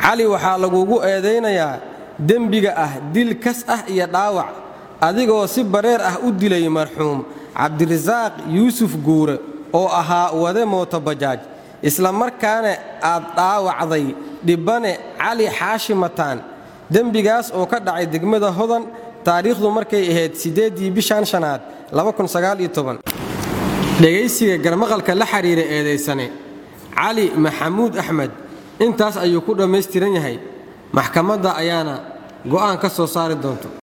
cali waxaa lagugu eedaynayaa dembiga ah dil kas ah iyo dhaawac adigoo si bareer ah u dilay marxuum cabdirasaaq yuusuf guure oo ahaa wade mootobajaaj isla markaana aad dhaawacday dhibbane cali xaashi mataan dembigaas oo ka dhacay degmada hodan taariikhdu markay ahayd siddeeddii bishan shanaad dhegaysiga garmaqalka la xidhiira eedaysane cali maxamuud axmed intaas ayuu ku dhammaystiran yahay maxkamadda ayaana go'aan ka soo saari doonto